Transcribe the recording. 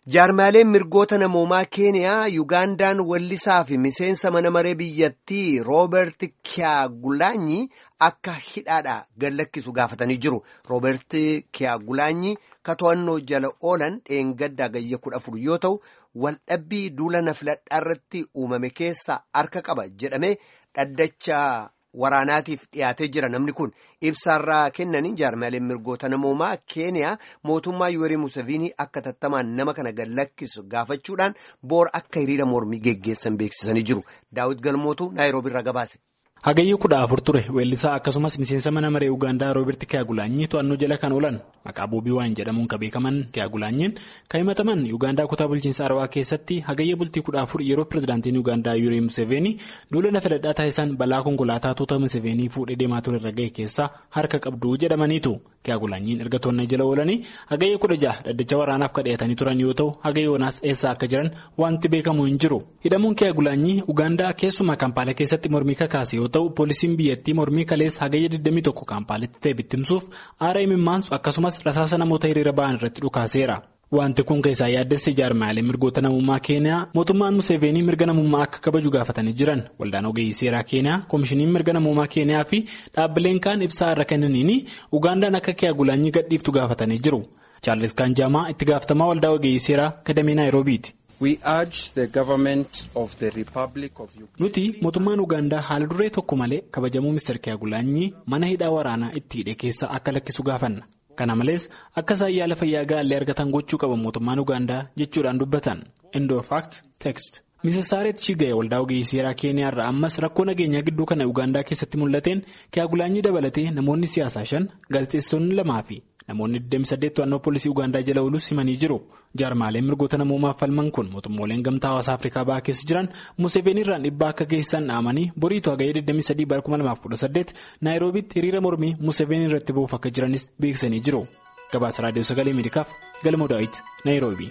Jaarmaaleen mirgoota namoomaa Keeniyaa Yugaandaan wallisaa fi miseensa mana maree biyyattii Rooberti Kiyagulaanyi akka hidhaadhaa gallakkisu gaafatanii jiru. Rooberti Kiyagulaanyi to'annoo jala oolan dheengaddaa gayya kudha afur yoo ta'u, waldhabbii duula na filadhaa irratti uumame keessa harka qaba jedhamee dhaddacha waraanaatiif dhiyaatee jira namni kun ibsaarraa kennanii jaarmaaleen mirgoota namoomaa keeniyaa mootummaa yuwerii museviinii akka tattamaan nama kana gallakkisu gaafachuudhaan boor akka hiriira mormii geggeessan beeksisanii jiru daawit galmootu naayiroobii irraa gabaase. Hagayyii kudha afur ture weellisaa akkasumas miseensa mana maree Ugaandaa Rooberti Kiyagulaanyi to'annoo jala kan oolan maqaa Boobii Waayeen jedhamuun kan beekaman Kiyagulaanyiin kan himataman Ugaandaa kutaa bulchiinsa Arawaa keessatti hagayya bultii kudha afur yeroo pirezidaantiin Ugaandaa Yuurii Museveenii duula na filadhaa taasisan balaa konkolaataa tuuta Museveenii fuudhee deemaa ture irra ga'e keessaa harka qabdu jedhamaniitu. Kiyagulaanyiin erga to'annoo jala oolanii hagayya kudha jaha dhaddacha waraanaaf kadheetanii turan yoo ta'u hagayyoonaas eessa akka jiran wanti beekamu hin jiru. Hidhamuun Kiyagulaanyii Ugaandaa keessumaa Kampaalee keessatti mormii kakaase yoo ta'u poolisiin biyyattii mormii kaleessa hagayya 21 kaampaaleetti ta'e bittimsuuf aara imimmaansu akkasumas rasaasa namoota hiriira ba'an irratti dhukaaseera. Wanti kun keessaa yaaddessa jaarmaalee mirgoota namummaa keeniyaa mootummaan Museveenii mirga namummaa akka kabaju gaafatanii jiran waldaan ogeeyyii seeraa keeniyaa koomishiniin mirga namummaa keeniyaa fi dhaabbileen kaan ibsaa irra kennaniin Ugaandaan akka Kiyagulaanyi gadhiiftu gaafatanii jiru. Chaarlis Kaanjaamaa itti gaafatamaa waldaa ogeeyyii seeraa kadamee Naayiroobiiti. Nuti mootummaan Ugaandaa haala duree tokko malee kabajamuu Mr. Kiyagulaanyi mana hidhaa waraanaa itti hidhe keessa akka lakkisu gaafanna. Kana malees akka isaan yaala fayyaa gaallee argatan gochuu qaba mootummaan Ugaandaa jechuudhaan dubbatan. Indo fact text. Mrs. Saaret Chigaya waldaa ogeeyyii seeraa Keeniyaa irraa ammas rakkoo nageenyaa gidduu kana Ugaandaa keessatti mul'ateen Kiyagulaanyi dabalatee namoonni siyaasaa shan gaazexeessonni lamaa fi namoonni 28 to'annoo poolisii Ugaandaa jala oolus himanii jiru. Jaarmaaleen mirgoota namoomaaf falman kun mootummooleen gamtaa hawaasaa Afrikaa bahaa keessa jiran Museveenii irraan dhibbaa akka geessan dhaamanii boriitu hagayya 23 bara 2018 Naayiroobiitti hiriira mormii Museveenii irratti bu'uuf akka jiranis beeksisanii jiru. Gabaasa Raadiyoo Sagalee Ameerikaaf Galmoo Daawit Naayiroobii.